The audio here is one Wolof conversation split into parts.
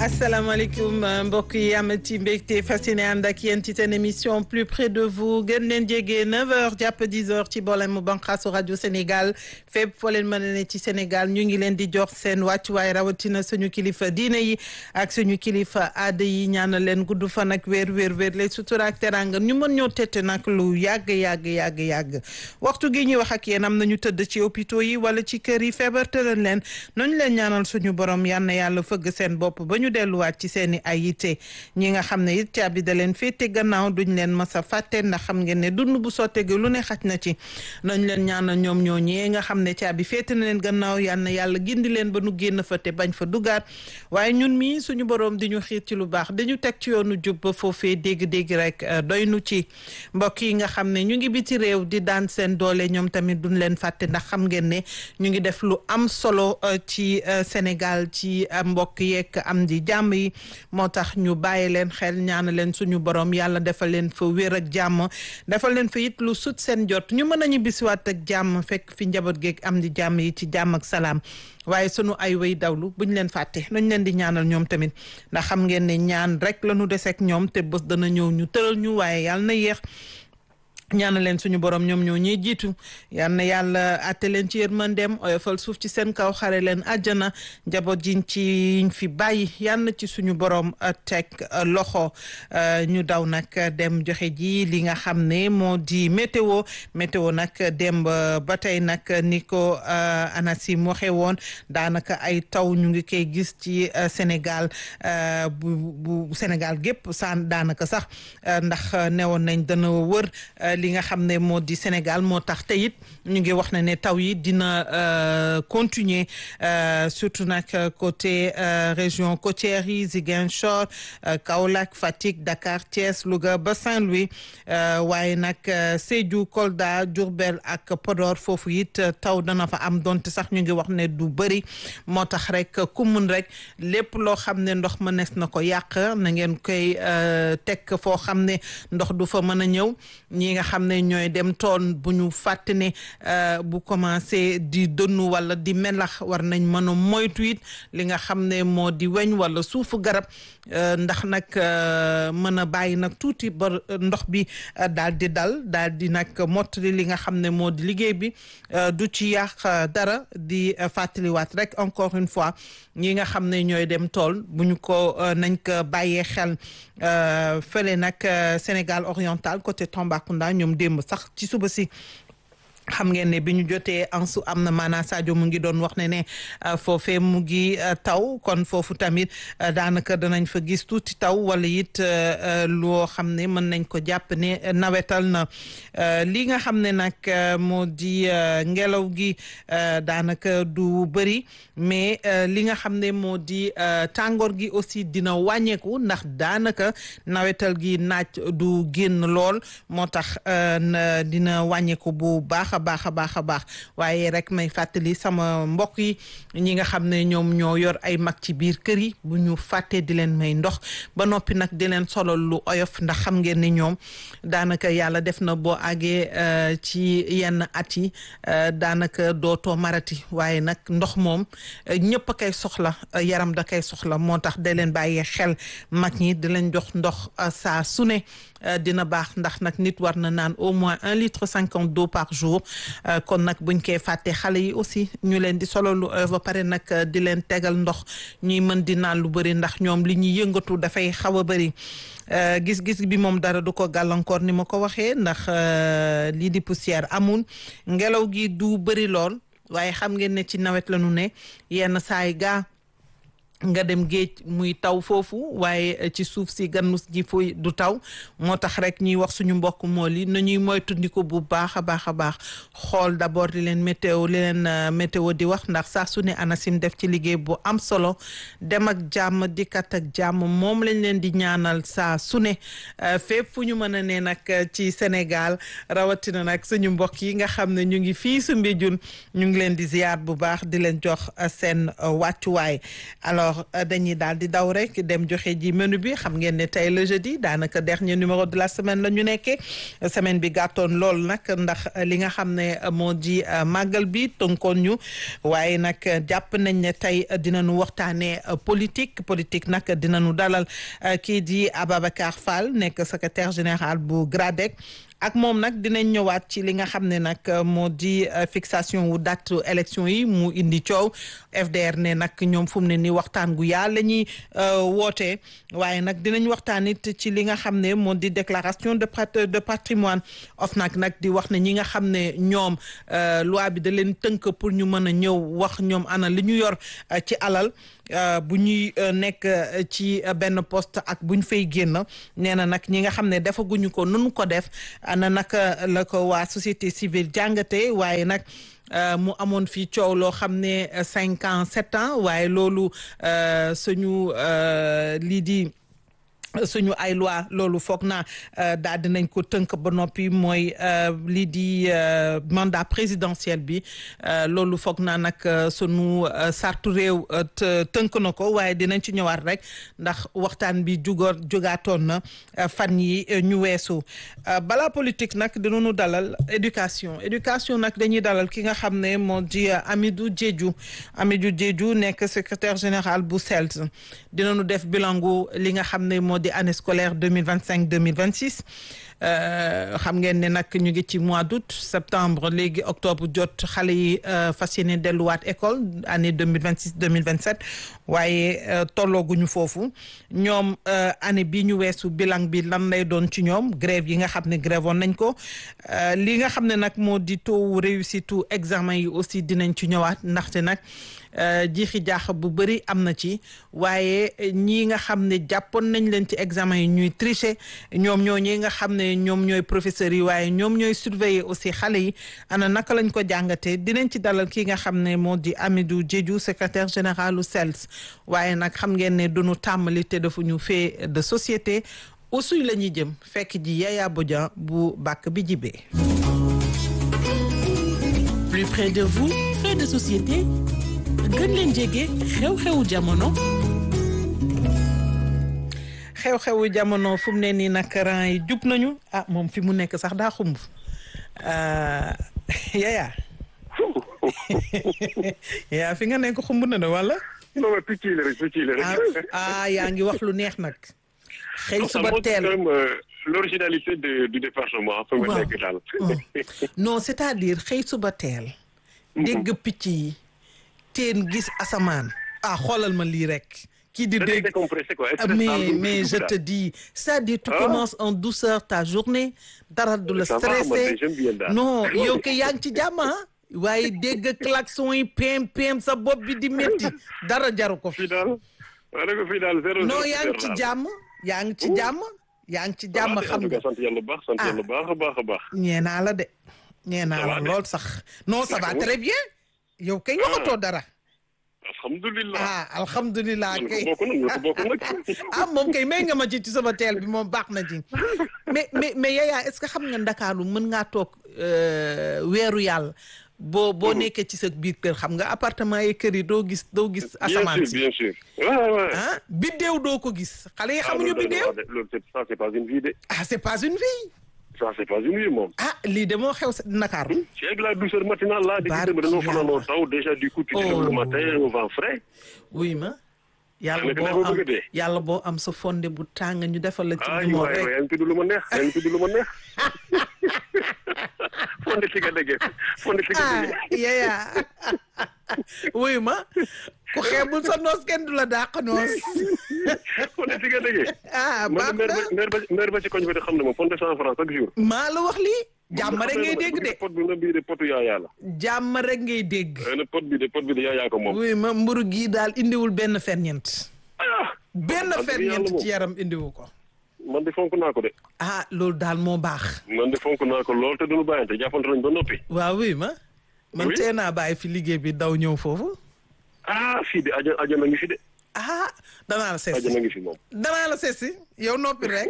asalaamaaleykum mbokk yi amati mbégte fasciné ànd ak yéen ci seen émission plus près de vous gën leen jege 9h jàpp 10h ci boolem banqaasu rajo Sénégal fépp foo leen mën a ne ci Sénégal ñu ngi leen di jox seen wàccuwaay rawatina suñu kilifa diine yi ak suñu kilifa aada yi ñaanal leen gudd fan ak wér wér wér lay sutura ak teranga ñu mën ñoo tette nag lu yàgg yàgg yàgg yàgg waxtu gi ñuy wax ak yéen am nañu tëdd ci hôpitaux yi wala ci kër yi feebar tëral leen nañu leen ñaanal suñu borom yal na yàlla fëgg seen bopp ba ñu delluwaat ci seeni ay yitte ñi nga xam ne it caabi da leen féete gannaaw duñ leen mës a fàtte ndax xam ngeen ne dund bu sottegi lu ne xaj na ci nañ leen ñaanal ñoom ñoo ñee nga xam ne caabi féete na leen gannaaw yal na yàlla gindi leen ba nu génn fa te bañ fa dugaat waaye ñun mii suñu borom di ñu xiir ci lu baax dañu teg ci yoonu jub ba foofee dégg-dégg rek doy nu ci mbokk yi nga xam ne ñu ngi biti réew di daan seen doole ñoom tamit duñ leen fàtte ndax xam ngeen ne ñu ngi def lu am solo ci Sénégal ci mbokk yeeg am di jàmm yi moo tax ñu bàyyi leen xel ñaana leen suñu borom yàlla defal leen fa wér ak jàmm defal leen fa it lu sut seen jot ñu mën a ñu bisiwaat ak jàmm fekk fi njaboot geeg am di jàmm yi ci jàmm ak salaam waaye sunu ay way dawlu buñ leen fàtte nañ leen di ñaanal ñoom tamit ndax xam ngeen ne ñaan rek la ñu deseeg ñoom te bés dana ñëw ñu tëral ñu waaye yàlla na yéex ñaana leen suñu borom ñoom ñoo ñuy jiitu yal na yàlla àtte leen ci yërmandeem oyofal suuf ci seen kaw xare leen àjjana njaboot jiñ ci fi bàyyi yal na ci suñu borom teg loxo ñu daw nag dem joxe ji li nga xam ne moo di météo météo nag dem ba tey nag ni ko ANACIM waxe woon daanaka ay taw ñu ngi koy gis ci Sénégal bu bu Sénégal gépp saan daanaka sax ndax newoon nañ dana wër li nga xam ne moo di Sénégal moo tax te it ñu ngi wax ne ne taw yi dina continuer surtout nag côté région côtière yi Ziguinchor Kaolack Fatick Dakar Thiès Louga ba Saint-Louis waaye nag Sédhiou Kolda Diourbel ak Podor foofu it taw dana fa am donte sax ñu ngi wax ne du bëri moo tax rek ku mun rek lépp loo xam ne ndox mënees na ko yàq na ngeen koy teg foo xam ne ndox du fa mën a ñëw ñi nga xam ne ñooy dem tool bu ñu fàtte ne bu commencé di dënnu wala di melax war nañ mën a moytu it li nga xam ne moo di weñ wala suufu garab ndax nag mën a bàyyi nag tuuti ba ndox bi daal di dal daal di nag mottali li nga xam ne moo di liggéey bi du ci yàq dara di fàttaliwaat rek encore une fois ñi nga xam ne ñooy dem tool bu ñu ko nañ ko bàyyee xel fële nag Sénégal oriental côté Tambacounda ñoom démb sax ci suba si xam ngeen ne bi ñu jotee ansu am na maanaa Sadio mu ngi doon wax ne ne foofee mu ngi taw kon foofu tamit daanaka danañ fa gis tuuti taw wala it loo xam ne mën nañ ko jàpp ne nawetal na li nga xam ne nag moo di ngelaw gi daanaka du bëri mais li nga xam ne moo di tàngoor gi aussi dina wàññeeku ndax daanaka nawetal gi naaj du génn lool moo tax dina wàññeeku bu baax a baax a baax a baax waaye rek may fàttali sama mbokk yi ñi nga xam ne ñoom ñoo yor ay mag ci biir kër yi bu ñu fàttee di leen may ndox ba noppi nag di leen solol lu oyof ndax xam ngeen ni ñoom daanaka yàlla def na boo àggee ci yenn at yi daanaka dootoo marati waaye nag ndox moom ñëpp a koy soxla yaram da koy soxla moo tax da leen bàyyee xel mag ñi di leen jox ndox saa su ne dina baax ndax nag nit war na naan au moins un litre cinquante d'eau par jour kon nag buñ koy fàtte xale yi aussi ñu leen di solo lu ba pare nag di leen tegal ndox ñuy mën di naan lu bëri ndax ñoom li ñuy yëngatu dafay xaw a bëri gis-gis bi moom dara du ko gàllankoor ni ma ko waxee ndax lii di poussière amul ngelaw gi du bëri lool waaye xam ngeen ne ci nawet la ñu ne yenn saay gaa nga dem géej muy taw foofu waaye ci suuf si gannus ji fuy du taw moo tax rek ñuy wax suñu mbokk mool yi nañuy moytandiku bu baax a baax a baax xool d'abord li leen météo li leen météo di wax ndax saa su ne ANACIM def ci liggéey bu am solo dem ak jàmm dikkat ak jàmm moom lañ leen di ñaanal saa su ne fépp fu ñu mën a ne nag ci Sénégal rawatina nag suñu mbokk yi nga xam ne ñu ngi fii su Mbéjun ñu ngi leen di ziar bu baax di leen jox seen wàccuwaay alors alors dañuy daal di daw rek dem joxe ji menu bi xam ngeen ne tey le jeudi daanaka dernier numéro de la semaine la ñu nekkee semaine bi gàttoon lool nag ndax li nga xam ne moo di màggal bi tënkoon ñu waaye nag jàpp nañ ne tey dinañu waxtaanee politique politique nag dinañu dalal kii di Ababacar Fall nekk secrétaire général bu GRADEC. ak moom nag dinañ ñëwaat ci li nga xam ne nag moo di fixation wu date élection yi mu indi coow FDR ne nag ñoom fu mu ne ni waxtaan gu yaa la ñuy wootee waaye nag dinañ waxtaan it ci li nga xam ne moo di déclaration de de patrimoine OFNAC nag di wax ne ñi nga xam ne ñoom loi bi da leen tënk pour ñu mën a ñëw wax ñoom ana li ñu yor ci alal bu ñuy nekk ci benn poste ak bu ñu fay génn nee na nag ñi nga xam ne defaguñu ko nunu ko def ana naka la ko waa société civile jàngate waaye nag mu amoon fii coow loo xam ne cinq ans sept ans waaye loolu suñu lii di suñu ay loi loolu foog naa daal dinañ ko tënk ba noppi mooy lii di mandat présidentiel bi loolu foog naa nag sunu sartu réew tënk na ko waaye dinañ ci ñëwaat rek ndax waxtaan bi jugoor jugaatoon na fan yi ñu weesu balaa politique nag dinañu dalal éducation éducation nag dañuy dalal ki nga xam ne moo di Amidou Diédhiou Amidou Diédhiou nekk secrétaire général bu CELS dinañu def bilangu li nga xam ne moo di année scolaire 2025 2026 xam ngeen ne nag ñu ngi ci mois d'août septembre léegi octobre jot xale yi fas yéene delluwaat école année 2026 2027 waaye tollooguñu foofu ñoom année bi ñu weesu bilan bi lan lay doon ci ñoom grève yi nga xam ne grève woon nañ ko li nga xam ne nag moo di taux réussite examen yi aussi dinañ ci ñëwaat ndaxte nag jiixi jaax bu bëri am na ci waaye ñii nga xam ne jàppoon nañ leen ci examen yi ñuy tricher ñoom ñoo ñi nga xam ne ñoom ñooy professeurs yi waaye ñoom ñooy surveiller aussi xale yi ana naka lañ ko jàngatee dinañ ci dalal ki nga xam ne moo di Amidou Diédhiou secrétaire général u CELS waaye nag xam ngeen ne duñu tàmmali te dafa ñu fait de société aussi la ñuy jëm fekk ji Yaya Bodian bu bàkk bi jibee plus près de vous fait de société gën leen jege xew-xewu jamono. xew-xewu jamono fu mu ne nii nag rang yi jub nañu ah moom fi mu nekk sax daa xumb yaya yaa fi nga nekk xumb na de wala. non mais picc yi la rek picc yi la rek. ah yaa ngi wax lu neex nag. xëy suba teel l'originalité du département. fa nga nekk daal. non c'est-à-dire xëy suba teel. dégg picc yi. teen gis asamaan ah xoolal ma lii rek kii di dégg mais mais je te dis c'est-à-dire tu commences en douceur ta journée dara du la stressé non yow ke yaa ngi ci jàmm waaye dégg klaxon yi pem pem sa bopp bi di métti dara jaru ko fi non yaa ngi ci jàmm yaa ngi ci jàmm yaa ngi ci jàmm xam nga sant yàlla baax sant yàlla baax a baax a baax ñee naa la de ñee naa la lool sax non ça va très bien yow kay waxatoo dara. alhamdulilah ah alhamdulilah kay bokk nag ah moom kay may nga ma ci ci sama teel bi moom baax na ci mais mais mais Yaya est-ce que xam nga Ndakaaru mën ngaa toog weeru yàlla boo boo nekkee ci sa biir kër xam nga appartement yi kër yi doo gis doo gis. asamaan si bien sûr bien sûr. ah biddéew doo ko gis xale yi xamuñu biddéew. loolu ça c'est pas une vie de. ah c'est pas une vie. ça c'est pas une vie moom. ah lii de moo xew sa Dakar. c'est avec la douceur matinale là. barke di dañoo fanaanoo taw déjà du coup tu te lèves le matin au vent frais. oui ma. yàlla boo am yàlla boo am sa fonde bu tàng ñu defal la. ci ay waay waay yaa ngi tudd lu ma neex yaa ngi tudd lu ma neex. fonde ci nga déggee fonde ci nga déggee. ah Yaya wuy ma ku xeebul sa noos kenn du la dàq noos. fonde ci nga déggee. ah baax na maire ba maire ba ci koñ bi de xam ne moom fonde cent francs chaque jour. maa la wax lii. jàmm rek ngay dégg de. pot bi nga bii de potu yaayaa la. jàmm rek ngay dégg. ne pot bi de pot bi de yaayaa ko moom. wuy ma mburu gii daal indiwul benn ferñeent. ah. benn ferñeent ci yaram indiwu ko. man de fonk naa ko de. ah loolu daal moo baax. man de fonk naa ko lool te duñu bàyyante jàppante nañ ba noppi. waaw wuy ma. man Oui. tee naa bàyyi fi liggéey bi daw ñëw foofu. ah fii de aja ajana ngi fi de. ah danaa la seesi ajana ngi fi moom. danaa la seesi yow noppi rek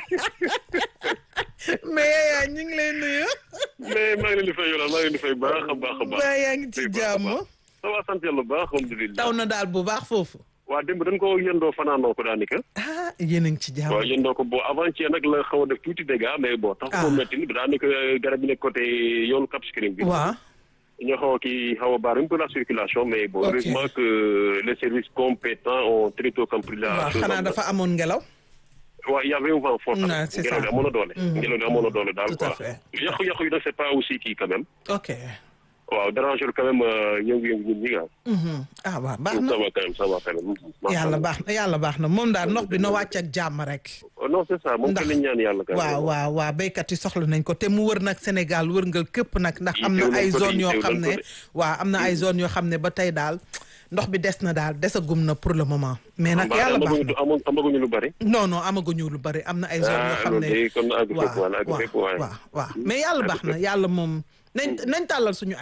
mais Yaya ñu ngi lay nuyu. mais maa ngi leen di fay yoolal maa ngi leen di fay baax a baax a baax. waa yaa ngi ci Fay baax a jàmm. baax. ça va sant yàlla bu baax alhamdulilah. taw na daal bu baax foofu. waa démb dañ ko yëndoo fanaanoo ko daanaka. ah yéen a ngi ci jàmm. waaw yëndoo ko bon avant-hier nag la xaw a def tuuti dégâts mais bon. tax Ah. ko métti ni daanaka garab yi nekk côté yoonu Cap Skirring bi. waaw ñoo xaw a kii xaw a baar un peu la circulation mais bon Ok. heureusement que les services compétents ont très tôt compris la waaw chose. xanaa dafa amoon ngelaw. waaw y avait un vent fort. Ouais, tamit. c'est ngelaw ça. li amoon na doole. ngelaw li amoon na doole daal Tout à quoi. fait. yàqu-yàqu yi nag c'est pas aussi kii quand même. ok. waaw déranger quand même euh, yëngu-yëngu ñun ñi nga. Mhm. ah waaw baax na ça va quand même ça va quand même. macha yàlla Allah. baax na yàlla baax na moom daal ndox bi na wàcc ak jàmm rek. Oh, non c'est ça moom Ndax- kenn ñaan yàlla. quand même. waaw waaw waaw béykat yi soxla nañ ko te mu wër nag Sénégal wërngal képp nag ndax am na Yittewu nañ ay ko de, zone yoo yittewu xam nañ ne ko de. waaw am na ay zone yoo xam ne ba tey daal ndox bi des na daal desagum na pour le moment mais nag Mbaa yàlla baax amaguñu na amoon amaguñu lu bari. non non amaguñu lu bari am na ay zone yoo ah xam loolu ne de kon àgg fépp waaw wala àgg fépp waaw waaye. waaw waaw mais yàlla baax na yàlla moom nañ nañ tàllal suñu